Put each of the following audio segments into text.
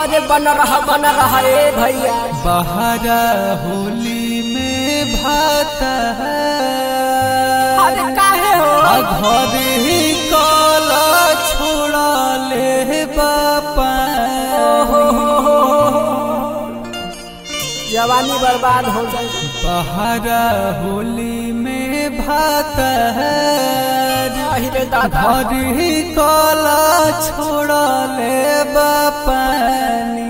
अरे बन रहा बन रहा ए भैया बहरा होली में भात अरे काहे हो घर ही काला छोड़ा ले बापा हो, हो, हो, हो। जवानी बर्बाद हो जाए बहरा होली में भात अरे दादा घर ही काला छोड़ा ले बापानी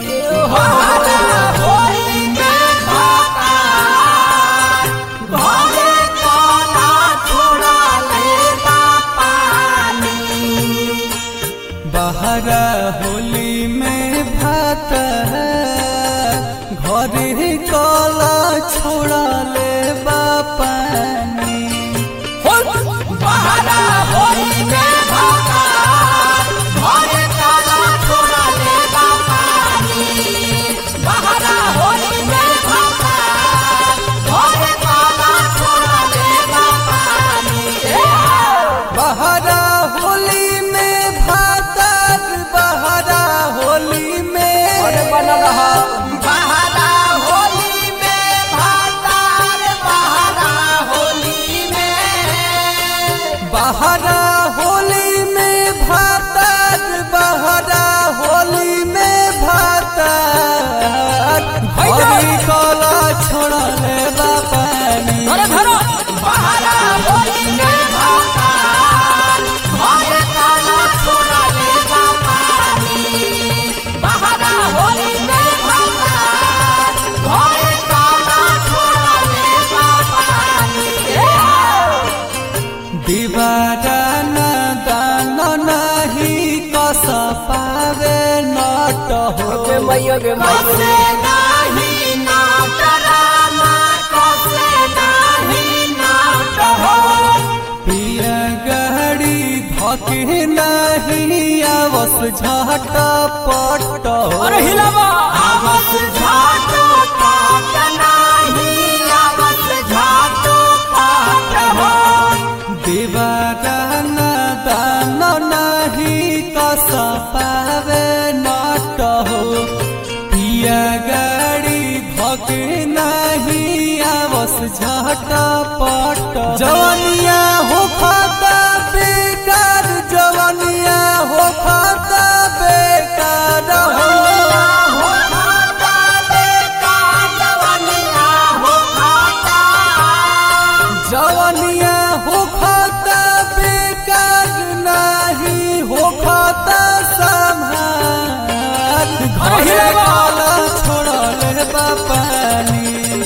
बहरा होली में भात घर ही काला छोड़ा ले बापानी बहरा होली में भातर बहरा होली में अरे बन रहा बहरा होली में भातर बहरा होली में भातर हरी कला छोड़ा ले बापानी अरे धरो दीवारा न दान नहीं कस पावे नट हो गे मैयो गे मैयो पिया गहरी धके नहीं आवस झट पट हो अरे हिलावा दीवारान दान नहीं कस पावे नट हो पिया गाड़ी धके नहीं आवस झट पट जवनिया हो खाता बेकार जवनिया हो खाता बेकार हो जवनिया हो खाता बेकार नहीं हो खाता संभाल घर काला छोड़ा ले बापानी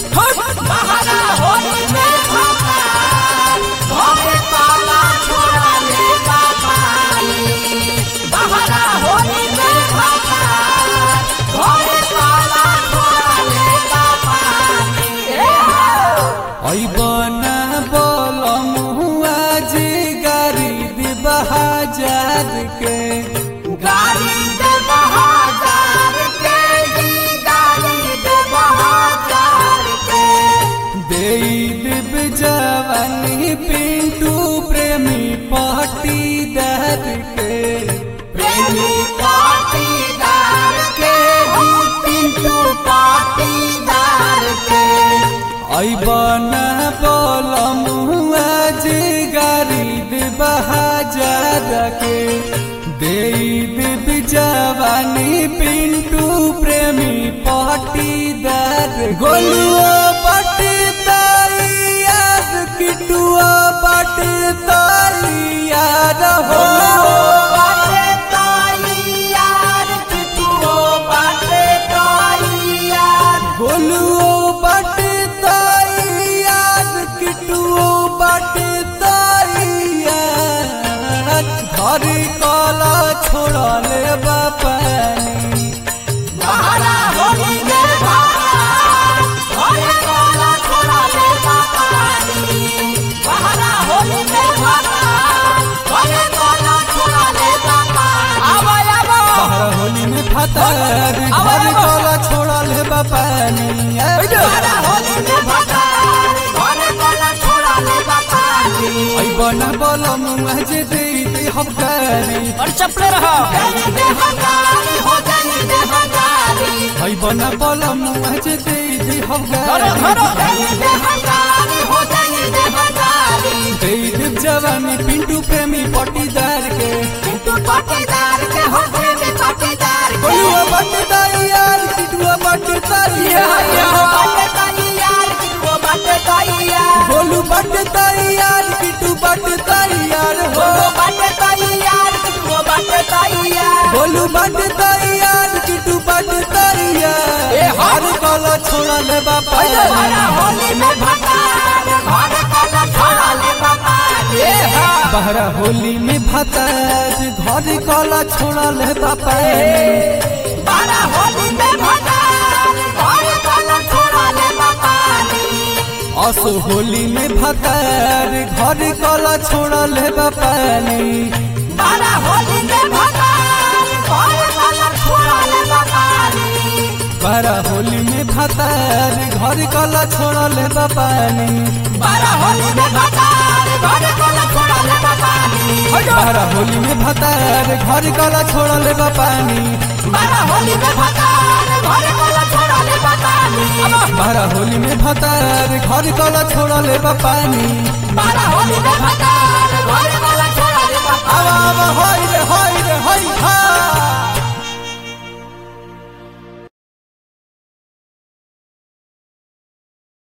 ऐबना बोलम हुआ जी गारी दी बहाजार के गाड़ी दे बहाजार के जी गाड़ी दे बहाजार के दे दिब जवानी पिंटू प्रेमी पाटीदार के प्रेमी पाटीदार के जी पिंटू पाटीदार के ऐबना बोलम हुआ जी गारी दी बहाजार के दे दिब जवानी पिंटू प्रेमी पाटीदार गोलुआ पटीदार यार किटुआ पटीदार यार हो बाटे ताई यार किटुओ बाटे ताई यार गोलुओ पटीदार यार किटुओ पटीदार यार घर काला छोड़ा ले बापानी बहारा होली में बहार होली काला छोड़ा ले बापानी बहारा होली में बहार होली काला छोड़ा ले बापानी आवा आवा बहरा होली में फतर घर काला छोड़ा ले बापानी बहारा होली में बहार होली काला छोड़ा ले बापानी ऐ बना बोलम मुझे दे दे हम करी और चपले रहा जानी दे हकारी हो जानी दे अपना पलम मुझे दे दी हो धरो धरो दे हजारी हो जाई दे हजारी दे दी जवानी पिंटू प्रेमी पटीदार के किंतु पटीदार के हो प्रेमी पटीदार के बोलुआ बटदार यार किटुआ बटदार यार वो बाटे ताई यार वो बाटे ताई यार बोलू बटदार यार किटू बटदार यार हो वो बाटे ताई यार वो बाटे ताई यार बोलू बटदार यार किटू बटदार यार ए, हाँ। हर कला छोड़ा ले बापा हमारा होली में भतार घर कला छोड़ा ले बाबा ए हा बहरा होली में भताज घर कला छोड़ा ले बापा हमारा होली में भतार घर कला छोड़ा ले बाबा असो होली में भतार घर कला छोड़ा ले बापा हमारा होली में भतार घर कला छोड़ा ले बाबा बहरा होली में भतार घर कला छोड़ा ले बापा हमारा होली में भतार घर कला छोड़ा ले बाबा बहरा होली में भतार घर कला छोड़ा ले बापा हमारा होली में भतार घर कला छोड़ा ले बाबा बहरा होली में भतार घर कला छोड़ा ले बापा हमारा होली में भतार